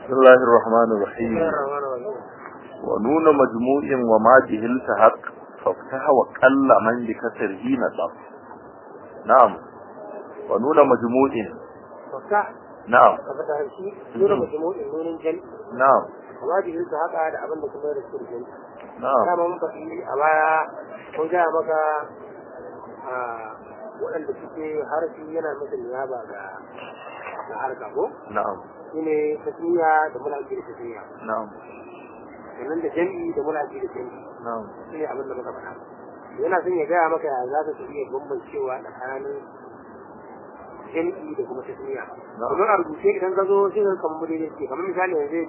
بسم الله الرحمن الرحيم ونون مجموع وما به التحق فافتح وقل من بكسره نصب نعم ونون مجموع ففتح نعم ka fata shi nuna majmu'in nunin jami نعم amma jihin su haka da abin da kuma da su jami نعم dama mun faɗi a baya mun gaya maka a waɗanda suke harfi yana masa niyaba ga na harka ko نعم shine tasmiya da mulaki da tasmiya نعم sannan da jami'i da mulaki da jami'i نعم shine abin da muka faɗa yana son ya gaya maka ya za ka iya bambancewa tsakanin jami'i da kuma tasmiya Na'am. domin a rubuce idan ka zo sai ka kamar daidai ce kamar misali yanzu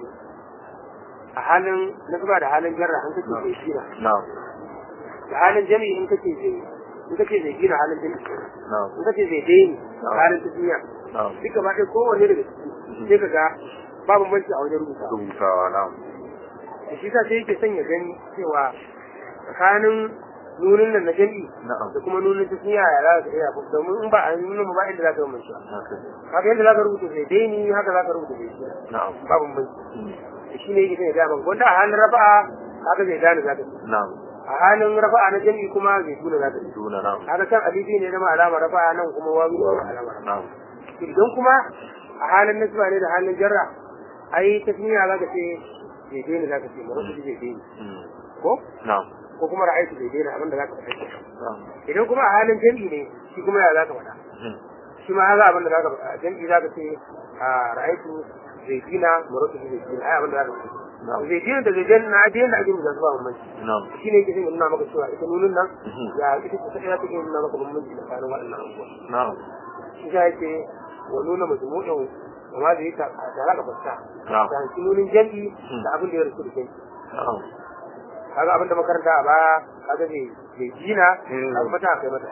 a halin nasaba da halin jarra an kace zai gina نعم da halin jami'i in kace zai in kace zai gina halin jami'i نعم in kace zai daini Na'am. halin tasmiya نعم duk gaba ɗaya kowanne daga ciki sai ka ga babu banci a wajen rubuta rubutawa na'am da shi sa sai yake son ya gani cewa tsakanin nunin nan na jami'i na'am da kuma nunin tasmiya ya za ka iya domin in ba a nunin ba inda za ka yi manci haka ne. haka yadda za ka rubuta zai daini haka za ka rubuta zai gina na'am babu banci Mm. da shi ne yake son ya gaya maka wanda a halin rafa'a haka zai gane za ka yi na'am a halin rafa'a na jami'i kuma zai tuna za ka yi duna na'am haka can alibi ne zama alama rafa'a nan kuma wawi ne zama alama rafa'a na'am idan kuma a halin nasba ne da halin jarra ai tasmiya za ka ce zai daina za ka ce mara zai daina Mm. ko na'am ko kuma ra'ayi zai daina abinda za ka faɗa kenan. na'am idan kuma a halin jami'i ne shi kuma ya za ka faɗa Mm. shi ma haka abinda za ka faɗa jami'i za ka ce a ra'ayi zai dina mara zai dina ai abinda za ka faɗa na'am zai dina da zai daina na daina ake mu zasu ba bambanci na'am shi ne yake son ya nuna maka cewa ita nunin nan Mhm. ya ita ce ta ɗaya take nuna maka bambanci tsakanin waɗannan abubuwa na'am shi ya yake wa nuna majmu'in wa ma zai ta tare da fasta na'am da shi nunin jami'i da abin da ya rasu da jami'i na'am kaga abin da makaranta a baya kaga bai bai dina Mm. kaga mata kai mata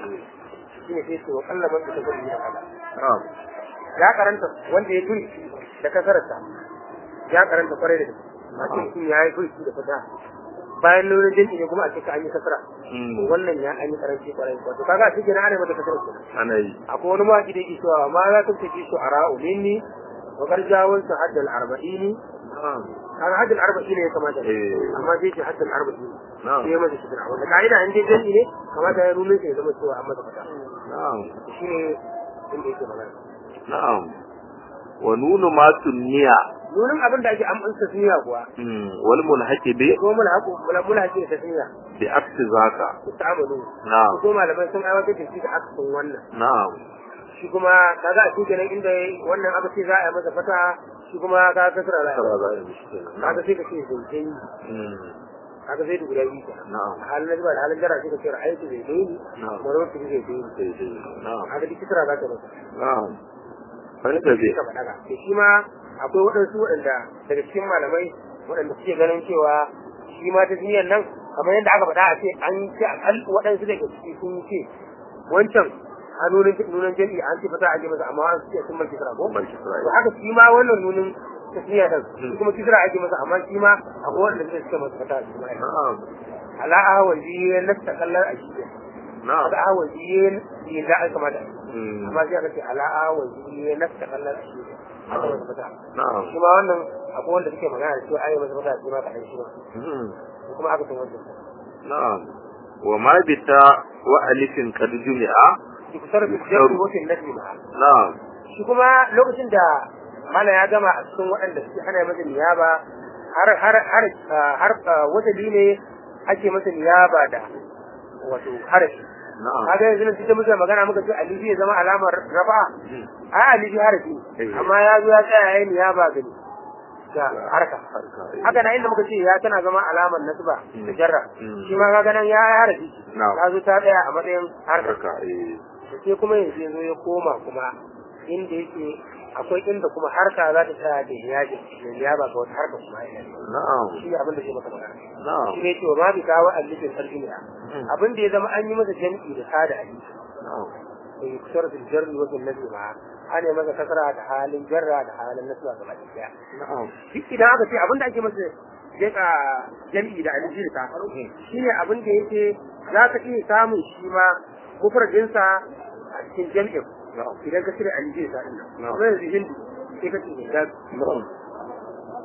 shi ne sai ce wa kalla man ta gudu da kaza na'am ya karanta wanda ya turi da kasararsa ya karanta kwarai da gaske a ce mutum ya yi turi da fata bayan nunin jami'i ne kuma a cikin an yi kasara Mm. wannan ya an yi karanci kwarai wato kaga a cikin ana mata kasar kenan ana yi akwai wani mawaki da yake cewa ma za ta tafi su a ra'u minni wa garjawun su haddal arba'ini na'am kaga haddal arba'ini ya kamata Eh. amma sai ce haddal arba'ini na'am sai ya masa shidira wanda ka'ida in dai jami'i ne kamata ya nunin sai ya zama cewa an masa fata na'am shi ne inda yake magana na'am wa nunu ma sunniya nunin abin da ake an ansa suniya kuwa Mm. wal mulhaqi bi ko mula haƙo mula mula haƙi da suniya bi aksi zaka ku ta'amalu na'am ko malamai sun aiwatar da shi da aksin wannan na'am shi kuma kaga a cikin nan inda wannan aka ce za a yi masa fata shi kuma ka kasara za a yi tara masa. za a yi mishi kenan kaga na'am sai ka ce zaitai Mm. kaga zai da guda biyu kenan na'am a halin nazba da halin jara sai ka ce ra'aytu zai daini na'am marar su zai daini daidai na'am kaga duk kisra za ta masa na'am fahimta sai bi ka faɗa ka to shi ma akwai waɗansu waɗanda daga cikin malamai waɗanda suke ganin cewa shi ma ta duniyar nan kamar yadda aka faɗa a ce an ce akal waɗansu daga ciki sun ce wancan a nunin nunin jami'i an ce fata a ji masa amma an ce sun mulki kisra ko Mulki kisra, to haka shi ma wannan nunin tasniya din shi kuma kisra ake masa amma shi ma akwai waɗanda suke suke masa fata shi ma na'am ala ahwazi nasta kallar ashiya na'am aka ahwazi ne da aka kamata Mm. amma sai aka ce ala ahwazi nasta kallar ashiya aka masa fata na'am shi ma wannan akwai wanda suke magana da cewa ayi masa fata shi ma kaɗan shi ma Mm. ko kuma aka san wancan na'am wa ma bita wa alifin qad jumi'a shi kusa da jami'in wasu nasi ma na'am shi kuma lokacin da mana ya gama a cikin waɗanda suke ana masa niyaba har har har har wata ne ake masa niyaba da wato harafi na'am kaga yanzu nan cikin muke magana muka ce alifi ya zama alamar rafa Mm. a alifi harafi Eh. amma ya zo ya tsaya yayin niyaba gani da harka harka eh. haka na inda muka ce ya tana zama alamar nasba da jarra Mm. shi ma kaga nan ya yi harafi Na'am. ta zo ta tsaya a matsayin harka harka eh da sai kuma yanzu ya zo ya koma kuma inda yake akwai inda kuma harka za ta tsaya da yaji da ya ba ga wata harka kuma ya na'am shi ne abin da ke maka magana na'am shi ne cewa ma bi kawo allifin tarjimiya Mm. abin da ya zama an yi masa jam'i da ta da alifi na'am da yi kusur da jarri wajen nabi ma an yi masa kasara da halin jarra da halin nasuwa gaba ɗaya na'am duk idan aka ce abin da ake masa jeka jam'i da alifi da ta shi ne abin da yake za ka iya samun shi ma mufradinsa a cikin jam'in na'am idan ka cire alifi da ta ɗin nan Na'am. kuma yanzu hindu sai ka ce hindatu na'am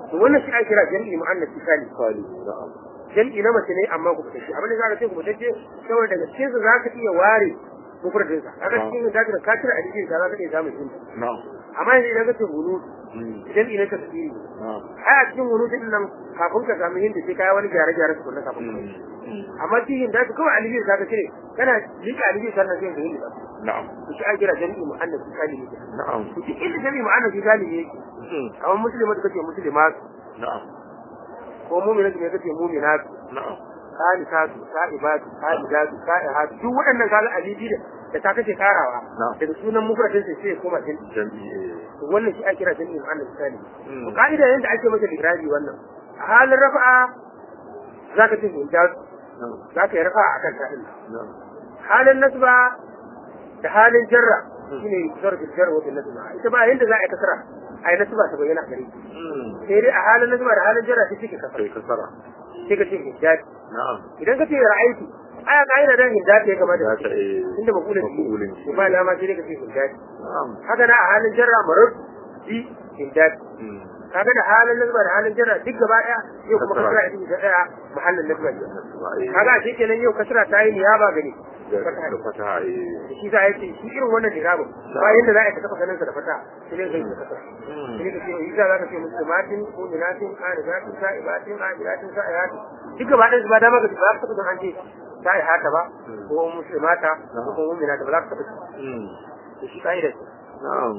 to wannan shi ake kira jam'i mu'annas sali Sali. Na'am. jam'i na mace ne amma ku fitacce abin da za ka ce ku fitacce saboda daga cikin su za ka iya ware mufradin sa kaga cikin da ka ka tira alifi za ka iya samun jinsi Na'am. amma yanzu idan ka ce hunu Mm. jam'i na tafsiri Na'am. ai a cikin hunu din nan kafin ka samu hindi sai kai wani gyare gyare su kunna kafin ka Mm. Mm. amma cikin da su kawai alifi za ka cire kana liƙa alifi sannan sai ka hindi ba Na'am. to shi an kira jam'i mu'annas sali ne Na'am. to duk inda jam'i mu'annas sali ne yake Mm. kamar musulmi da kace musulmat Na'am. ko mu'minatu ne kace mu'minat Na'am. sa'ibatu sa'ibatu sa'idatu sa'ihatu duk waɗannan kaga alifi da da ta kace karawa Na'am. daga sunan mufradin sai sai ya koma jin Jam'i. eh. to wannan shi ake kira jami'in mu'annas misali Mm. to ka'ida yanda ake masa ligrabi wannan a halin rafa'a zaka ce hujjat Na'am. zaka yi rafa'a akan ta din Na'am. halin nasba da halin jarra shine zarfin jarra wa nasba ita ba yanda za a yi kasara ai nasba ta bayyana gare ki Mm. sai dai a halin nasba da halin jarra sai kike kasara Kai kasara. sai ka ce hujjat Na'am. idan ka ce ra'aytu aya ka'ida dan hujjat ya kamata Za ka ta ce eh. inda makulin Maf'ulin shi ba dama sai dai ka ce hujjat Na'am. haka na a halin jarra marud bi hujjat Mm. kaga da halin nazba da halin jarra duk gaba daya yau kuma Kasra. kasra ita ta daya mahallin nazba ce Ba, eh. kaga a kenan yau kasra ta yi niyaba gani Da da fataha. eh. shi za a yi shi irin wannan dirabin ba yanda za a yi ka taɓa ganin sa da fata sai dai kai ka kasra Mm. sai ka ce yi za ka ce muslimatin mu'minatin qanidatin sa'ibatin abidatin sa'ihatin duk gaba ɗaya ba dama ka ce ba za ka taɓa ganin an ce sa'ihata ba ko muslimata ko kuma mu'minata ba za ka taɓa ce Mm. to shi ka'idar ce Na'am.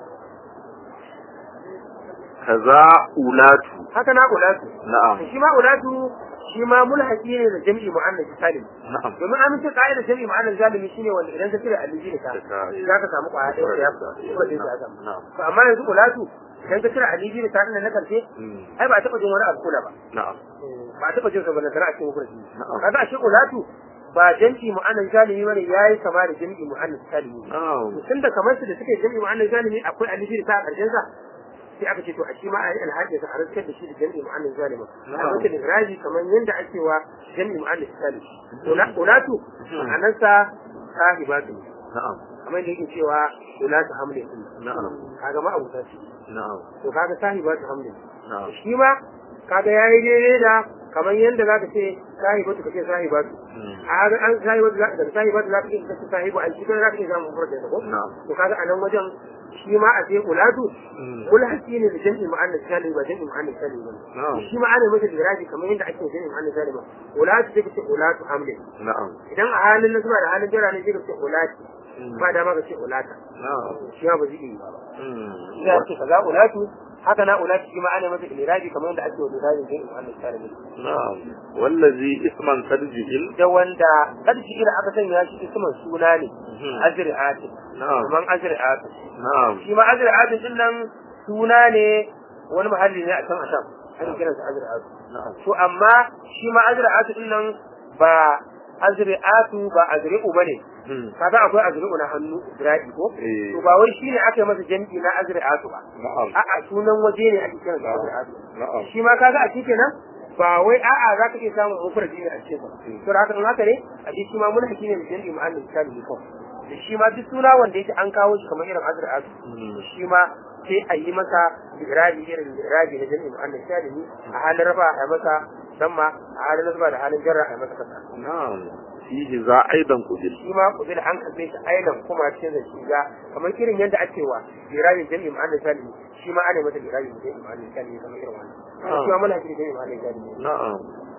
Kaza ulatu. haka na ulatu Na'am. shi ma ulatu shi ma mulhaqi ne da jami'i mu'annas salim Na'am. domin amince ka'idar jami'i ma'anar zalimi shine wanda idan ka cire aliji da ta Da ta, eh. za ka samu kwaya ɗaya da ya fi ko da ya samu Na'am. to amma yanzu ulatu idan ka cire aliji da ta ɗin na karshe Mm. ai ba a taɓa jin wani abu kula ba Na'am. ba a taɓa jin sa ba na tara a cikin hukunci Na'am. kaga ashe ulatu ba jami'i mu'annar zalimi bane yayi kama da jami'i mu'annar salimi Na'am. tunda kamar su da suke jami'i mu'annar zalimi akwai aliji da ta a ƙarshen sa sai aka ce to a shi ma a yi alhaji da harsar da shi da jami'i mu'annar zalimi a wata da raji kamar yadda ake wa jami'i mu'annar salimi ulatu ma'anarsa sahibatu ne Na'am. kamar da yake cewa ulatu hamlin din Na'am. kaga ma abuta ce Na'am. to kaga sahibatu hamlin Na'am. shi ma kaga yayi daidai da kamar yadda zaka ce sahibatu kace sahibatu Mm. a ga an sahibatu za da sahibatu zaka ce kace sahibu an shi kana zaka ce zamu furta da ko Na'am. to kaga a nan wajen shi ma a ce ulatu Mm. kul hasi ne da jami'i mu'annas salim ba jami'i mu'annas salim ba Na'am. shi ma ana masa diraji kamar yadda ake jami'i mu'annas salim ulatu sai kace ulatu hamlin Na'am. idan a halin nasba da halin jira ne sai kace ulati Mm. ba dama ka ce ulata Na'am. shi ma ba zai yi ba Mm. ya ce kaza ulatu haka na ulatu shi ma ana masa iliraji kamar yadda ake wa dirajin jami'i mu'annas salim Na'am. Wallazi isman kadjil. da wanda ƙarshe ira aka sanya shi isman suna ne Mhm. azri'ati Na'am. kaman azri'ati Na'am. shi ma azri'ati din nan suna ne wani mahalli ne a can a can ana kiransa azri'ati Na'am. to amma shi ma azri'ati din nan ba azri'atu ba azri'u bane Mm. kaga akwai azri'u na hannu zira'i ko Eh. to ba wai shine aka yi masa jami'i na azri'atu ba Na'am. a'a sunan waje ne ake kiransa azri'atu Na'am. shi ma kaga a cikin nan ba wai a'a za ka iya samun mufradi ne a cikin sa to da haka in haka ne a shi ma mun hakki ne da jami'i mu'allif misali ne kawai da shi ma duk suna wanda yake an kawo shi kamar irin azra asu Mm. shi ma sai a yi masa irabi irin irabi na jami'i mu'allif misali a halin rafa a yi masa damma a halin nasba da halin jarra a yi masa kasa Na'am. Fihi za aidan kubil. shi ma kubil an kalle shi aidan kuma cikin da shi ga kamar irin yadda ake wa irabi jami'i mu'allif misali shi ma ana masa irabi jami'i mu'allif misali kamar irin wannan shi ma muna cikin jami'i mu'allif misali Na'am.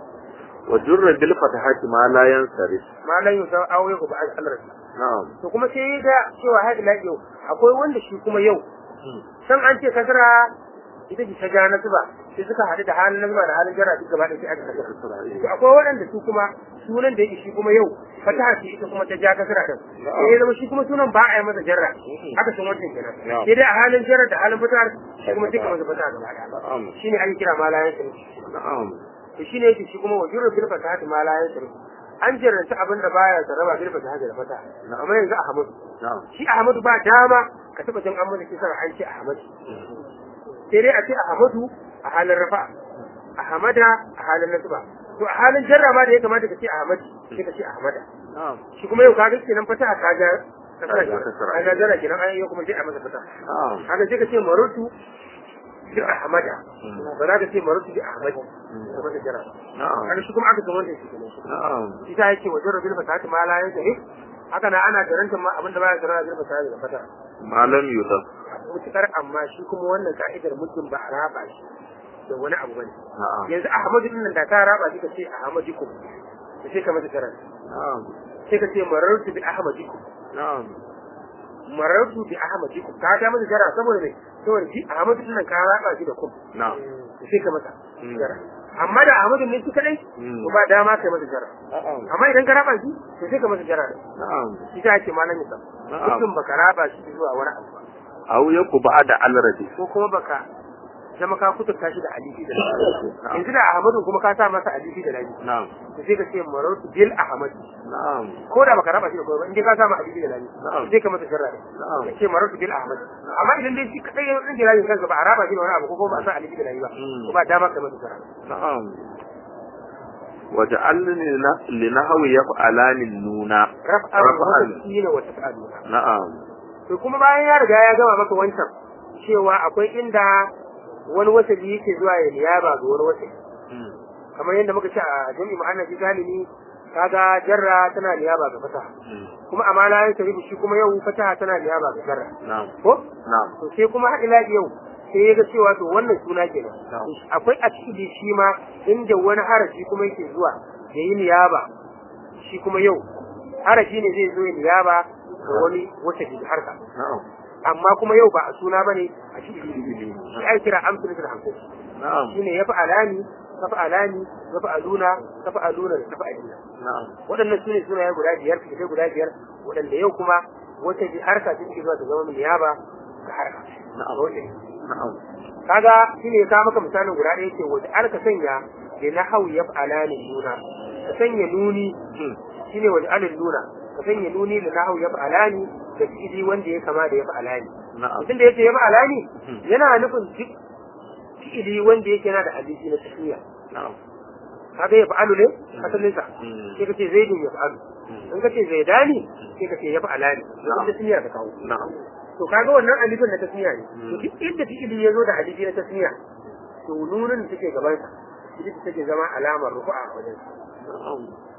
Wa jurra bil fatahati ma la yansarif. malan yau sai aure ku ba Allah Na'am. to kuma sai ga cewa har ila yau akwai wanda shi kuma yau san an ce kasara ita ce ta ja na zuba sai suka haɗu da halin nazba da halin jara duk gaba da sai aka kasara to akwai waɗanda su kuma sunan da yake shi kuma yau fataha ce ita kuma ta ja kasara din sai ya zama shi kuma sunan ba a yi masa jarra haka sun wancan kenan Na'am. sai dai a halin jarra da halin fatahar shi kuma duka masa fataha gaba ɗaya Na'am. shine ake kira malayan sirri Na'am. to shine yake shi kuma wajurul bil fatahati malayan sirri an jarranta abin da baya sarraba bil fatahati da fataha amma yanzu ahmadu Na'am. shi ahmadu ba dama ka taba jin an mana kisan an ce ahmadu sai dai a ce ahmadu a halin rafa ahmada a halin nasba to a halin jarra ma da ya kamata ka ce ahmadi sai ka ce ahmada Na'am. shi kuma yau kaga kenan fataha ka ga kasara Ka ga kasara. ka ga jarra kenan an yi kuma sai a masa fataha Na'am. haka sai ka ce marutu bi ahmada ba za ka ce marartu bi ahmadi ka masa jarra na'am kaga shi kuma aka san wanda shi kenan na'am shi ta yake wajen rabin fasahati ma la yanzu haka na ana garanta ma abinda baya garanta rabin fasahati da fata malam yusuf mutukar amma shi kuma wannan ka'idar mutum ba a raba shi da wani abu bane na'am yanzu ahmadu din nan da ka raba shi ka ce ahmadikum ka ce ka masa jaran na'am sai ka ce marartu bi ahmadikum na'am marartu bi ahmadikum ka ta masa jara saboda me saboda shi ahmadu din nan ka raba shi da kum na'am ka ce ka masa Mm. jara amma da ahmadu ne shi kadai Mm. to ba dama kai masa jara na'am amma idan ka raba shi to sai ka masa jara na'am shi ta ake malam ya Na'am. mutum baka raba shi zuwa wani abu ba aw yaku ba'da alradi ko kuma baka zama ka kuturta shi da alifi da lafi Na'am. yanzu da ahmadu kuma ka sa masa alifi da lafi na'am to sai ka ce marartu bil ahmad na'am ko da baka raba shi da kowa ba in dai ka sa masa alifi da lafi Na'am. sai ka masa jarra ne Na'am. ka ce marartu bil ahmad amma idan dai shi kadai ya rage lafi kansa ba a raba shi da wani abu ko kuma ba a sa alifi da lafi ba Mm. ko ba dama ka masa jarra na'am waja'alni li nahwi yaf'alani nuna raf'an Raf'an. wa tasina wa taf'aluna na'am to kuma bayan ya riga ya gama maka wancan cewa akwai inda wani wasali yake zuwa ya niyaba ga wani wasali Mm. kamar yadda muka ce a jami'i ma'ana shi galimi kaga jarra tana niyaba ga fataha Mm. kuma amala ya tarihi shi kuma yau fataha tana niyaba ga jarra na'am ko na'am to sai kuma har ila yau sai ya ga cewa to wannan suna kenan Na'am. akwai a cikin shi ma inda wani harafi kuma yake zuwa ya yi niyaba shi kuma yau harafi ne zai zo ya niyaba ga wani wata da harka na'am amma kuma yau ba a suna bane a cikin shi ai kira amsalatul hamsin na'am shine ya fa'alani ka fa'alani ya fa'aluna ka fa'aluna da ka fa'alina na'am waɗannan sune sunaye guda biyar fitai guda biyar waɗanda yau kuma wata ji harka ta take zuwa ta zama niyaba ga harka Na'am. Dole. na'am kaga shine ya kawo maka misalin guda ɗaya ce wata alka sanya da na hau ya fa'alani nuna ka sanya nuni Mm. shine wata alin nuna ka sanya nuni da na hau ya fa'alani da fi'ili wanda ya kama da ya fa'alani na'am mutum da yake ya fa'alani Mhm. yana nufin duk fi'ili wanda yake yana da abinci na tafiya na'am kaga ya fa'alu ne asalin sa Mm. sai kace zaidun ya fa'alu Mm. in kace zaidani sai kace ya fa'alani Na'am. da tasniya ka kawo na'am to kaga wannan alifin na tasniya ne Mm. to duk inda fi'ili ya zo da alifi na tasniya to nunin da take gaban sa ita ce take zama alamar rufu'a a wajen na'am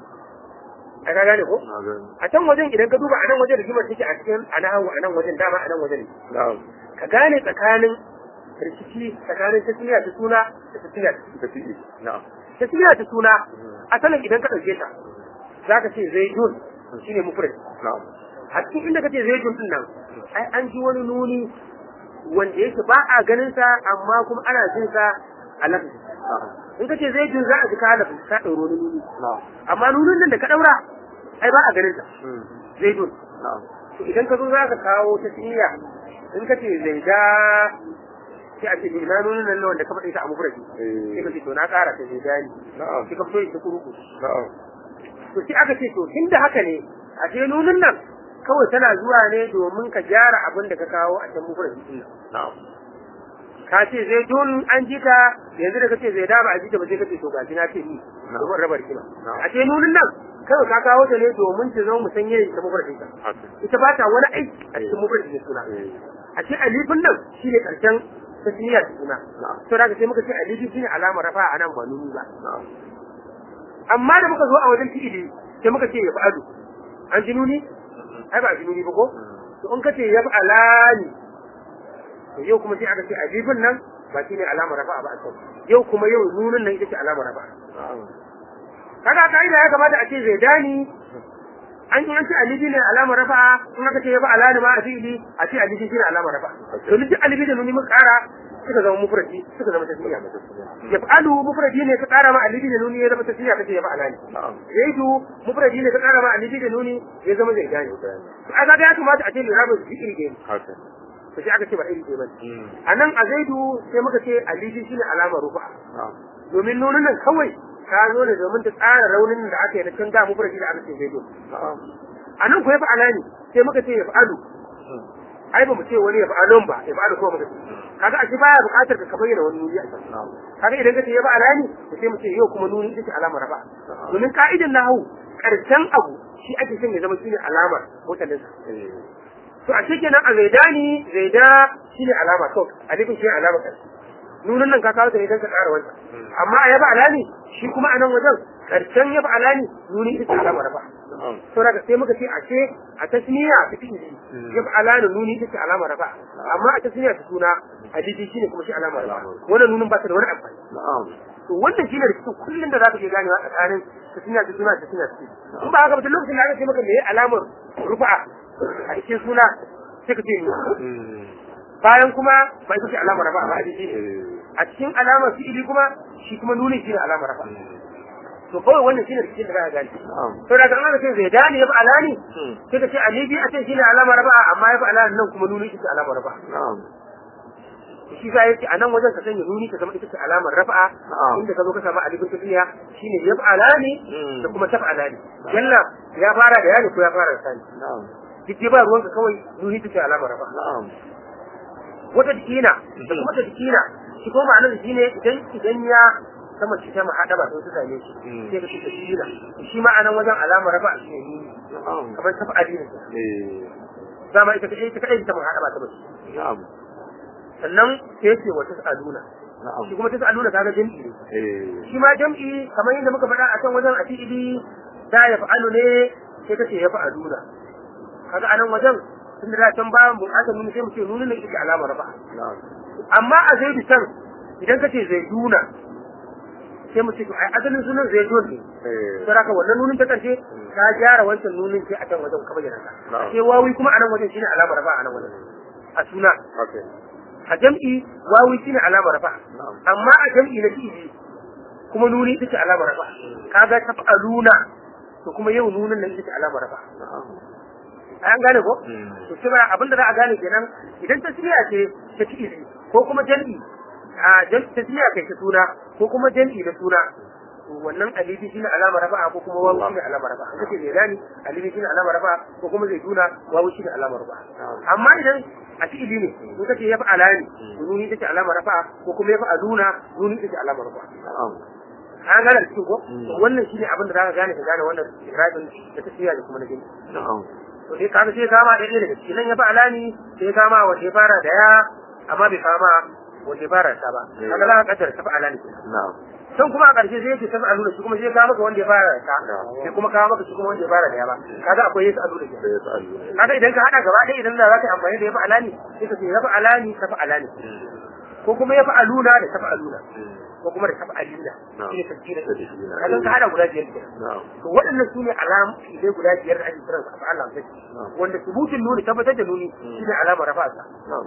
a ka gane ko na gani a can wajen idan ka duba a nan wajen rigimar take a cikin anahu a nan wajen dama a nan wajen ne na'am ka gane tsakanin rikici tsakanin tasniya ta suna da tasniya ta da fi'i na'am tasniya ta suna asalin idan ka ɗauke ta za ka ce zaidun shine mufrad na'am a cikin inda kace zaidun din nan ai an ji wani nuni wanda yake ba a ganin sa amma kuma ana jin sa a lafazi na'am in kace zaidun za a ji ka lafazi ka ɗauro wani nuni na'am amma nunin nan da ka ɗaura ai ba a ganin sa Mm. zaidun na'am to idan ka zo za ka kawo ta tsiya in kace zaida sai a ce ina nunin nan wanda ka faɗi ta a mufradi sai ka eh ce to na ƙara ta zaidani na'am sai ka fito da kuruku na'am to sai aka ce to tunda haka ne a ce nunin nan kawai tana zuwa ne domin ka gyara abin da ka kawo a can mufradi din nan na'am ka ce zai tun an ji ta yanzu da kace zai da ba a ji ta ba sai kace to gashi na ce ni domin rabar kima Na'am. a ce nunin nan kawai ka kawo ta ne domin ta zama musanye da ita mufradin ta haka ita ba ta wani aiki a cikin mufradin da suna eh a ce alifin nan shine karshen tasniya da suna na'am to da sai muka ce alifi shine alamar rafa a nan ba nuni ba na'am amma da muka zo a wajen fi'ili sai muka ce ya fa'adu an ji nuni ai ba ji nuni ba ko to in kace ya fa'alani to yau kuma sai aka ce alifin nan ba shine alamar rafa ba a can yau kuma yau nunin nan ita ce alamar rafa na'am kaga kaida ya kamata a ce zaidani an yi an ce alifi ne alamar rafa in aka ce ya fa'alani ma a fi'ili a ce alifi shine alamar rafa to duk alifi da nuni mun kara suka zama mufradi suka zama tasniya ya fa'alu mufradi ne ka kara ma alifi da nuni ya zama tasniya kace ya fa'alani na'am zaidu mufradi ne ka kara ma alifi da nuni ya zama zaidani to a kaga ya kamata a ce lirabin su iri ɗaya ne haka to sai aka ce ba iri ɗaya ba Mm. a nan a zaidu sai muka ce alifi shine alamar rufa na'am domin nunin nan kawai ka zo ne domin ta tsara raunin da aka yi na can da mufradi da aka ce zaidu na'am a nan ko ya fa'ala ne sai muka ce ya fa'alu ai ba mu ce wani ya fa'alun ba ya fa'alu ko muka ce kaga a shi baya buƙatar ka bayyana wani nuni a can na'am kaga idan ka ce ya fa'ala ne to sai mu ce yau kuma nuni ita ce alamar rafa domin ka'idan nahu karshen abu shi ake son ya zama shine alamar mutanen eh to a shi kenan a zaidani zaida shine alama to alifin shi alama karshe nunin nan ka kawo ta ne don ka ƙara wancan amma a yaba alani shi kuma a nan wajen karshen yaba alani nuni ita ce alamar rafa na'am saboda ka sai muka ce a ce a tasniya ta fi yaba alani nuni ita ce alamar rafa amma a tasniya ta suna hadisi shine kuma shi alamar rafa wannan nunin ba ta da wani amfani na'am to wannan shine da cikin kullun da zaka ke ganewa tsakanin tasniya ta suna ta suna ta in ba haka ba duk lokacin da aka ce maka me alamar rufa'a a cikin suna sai ka ce ni bayan kuma ba ita ce alamar rafa ba hadisi ne a cikin alamar fi'ili kuma shi kuma nuni shine alamar rafa to kawai wannan shine cikin da za ka gane na'am to daga an ce zai dani ya fi alani sai ka ce alibi a ce shine alamar rafa amma ya fi alani nan kuma nuni ita ce alamar rafa na'am shi za ya ce a nan wajen ka sanya nuni ka zama ita ce alamar rafa'a Na'am. inda ka zo ka samu alifin tafiya shine ya fi alani Mm. da kuma tafi alani yalla ya fara da yani ko ya fara da sani na'am duk dai ba ruwanka kawai nuni ita ce alamar rafa'a na'am wata dikina da kuma ta dikina shi ko ma'anar shi ne idan idan ya sama shi ta mahaɗa ba sai su same shi Mm. sai ka ce dikina shi ma'anar wajen alamar rafa'a shi ne nuni na'am kamar tafi alini eh dama ita kaɗai ita kaɗai ta mahaɗa ba ta ba na'am sannan sai ce wata sa'aduna na'am shi kuma ta sa'aduna kaga jami'i ne eh shi ma jam'i kamar yadda muka faɗa a can wajen a fi'ili da ya fa'alu ne sai kace ya fa'aluna kaga anan wajen tun da can bayan buƙatar nuni sai mu ce nuni ne ita alamar rafa na'am amma a zaidu can idan kace zaiduna sai mu ce to ai asalin sunan zaidun ne eh sai haka wannan nunin ta karshe ta gyara wancan nunin sai a can wajen ka bayyana ta Na'am. sai wawi kuma anan wajen shine alamar rafa anan wajen a suna okay a jam'i wawi shine alamar rafa na'am amma a jam'i na fi'ili kuma nuni ita ce alamar rafa kaga taf'aluna to kuma yau nunin nan ita ce alamar rafa na'am an gane ko Mm. to sai ba abinda za a gane kenan idan tasmiya ce ta fi'ili ko kuma jam'i a jam'i tasmiya kai ta suna ko kuma jam'i da suna to wannan alibi shine alamar rafa ko kuma wawu shine alamar rafa an kace zai gani alibi shine alamar rafa ko kuma zai duna wawu shine alamar rafa amma idan a fi'ili ne in kace ya fa'ala ne to nuni take alamar rafa ko kuma ya fa'aluna nuni take alamar rafa na'am an gane da cikin ko Mm. to wannan shine abin da zaka gane ka gane wannan irabin da tafiya da kuma na gani na'am to dai kaga sai kama da ɗaya daga cikin nan ya fa alani sai kama wanda ya fara da ya amma bai kama wanda ya fara da ta ba Mm. kaga za ka kaddara ta fa alani na'am can kuma a ƙarshe sai yake ta fa aluna shi kuma sai kama maka wanda ya fara da ta Yeah. sai kuma kama maka shi kuma wanda ya fara da ya ba kaga akwai yesu aluna ke sai ya sa'alu kaga idan ka hada gaba ɗaya idan da za ka yi amfani da ya fa alani sai ka ce ya fa alani ta fa alani ko kuma ya fa aluna da ta fa aluna ko kuma da ta fa alina Na'am. shi ne tafsirin Tafsirin. kaga ka hada guda biyar kenan na'am to waɗannan su ne alam idai guda biyar da ake kiran su a Allah sai Na'am. wanda subutin nuni tabbatar da nuni shi ne alamar rafa sa na'am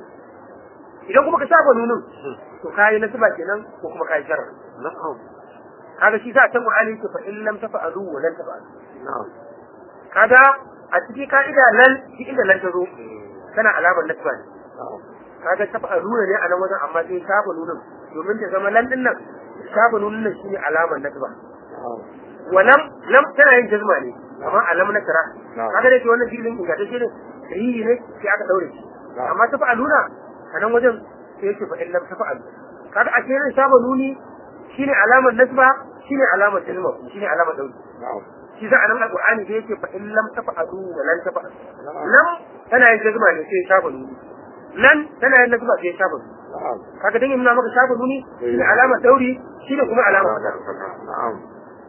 idan kuma ka saba nunin to kayi nasiba kenan ko kuma kayi sharar na'am kaga shi sa can Qur'ani yake fa in lam tafa'alu wa lan tafa'alu na'am kaga a cikin ka'ida lan shi inda lan ta zo tana alamar nasiba ne na'am kaga tafa'alu ne a nan wajen amma sai shafa nunin domin ta zama lan din nan shafa nunin nan shine alamar nasiba na'am walam lam tana yin jazma ne amma alam na tara Na'am. kaga dai wannan filin ingantacce ne sahihi ne sai aka daure shi Na'am. amma ta fa'aluna a nan wajen sai yake fa illam ta fa'alu kaga a cikin saba nuni shine alamar nasba shine alamar jazma shine alamar daure na'am shi za a nan alqur'ani da yake fa illam ta fa'alu wa lan ta fa'alu Na'am. lam tana yin jazma ne sai saba nuni lan tana yin nasba sai saba nuni na'am kaga dan nuna maka saba nuni shine alamar dauri shine kuma alamar fata na'am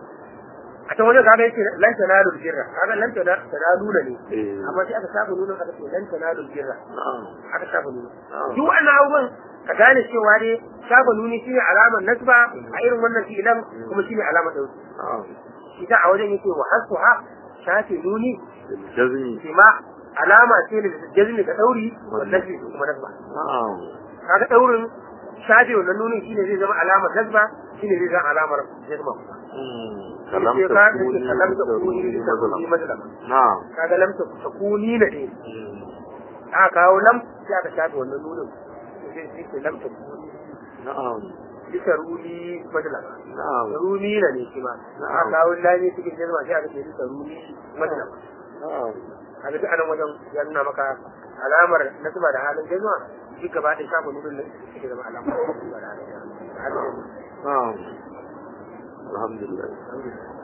a can wajen kaga yake lan tanalu birra kaga lan tanalu ne eh amma sai aka saba nuna aka ce lan tanalu birra na'am aka saba nuna Na'am. duk wannan abubuwan ka gane cewa dai saba nuni shine alamar nasba a irin wannan fi'ilan kuma shine alamar dauki na'am shi ta a wajen yake wa hasbuha shafe nuni jazmi shi ma alama ce ne da jazmi ka dauri wannan shi kuma nasba na'am kaga daurin shafe wannan nunin shine zai zama alamar nasba shine zai zama alamar jazma kalam Sai ta ka kuni ce kalam ta kuni da mazlam mazlam na'am kaga lam ta kuni na ne aka kawo lam sai aka shafe wannan nunin sai sai ce lam ta kuni na'am bisa ruli madala na'am ruli na ne shi ma aka kawo lami cikin jazma sai aka ce bisa ruli madala na'am kaga duk anan wajen ya nuna maka alamar nasaba da halin jazma duk gaba ɗaya shafa nunin nan ita zama alamar nasaba da halin jazma na'am alhamdulillah alhamdulillah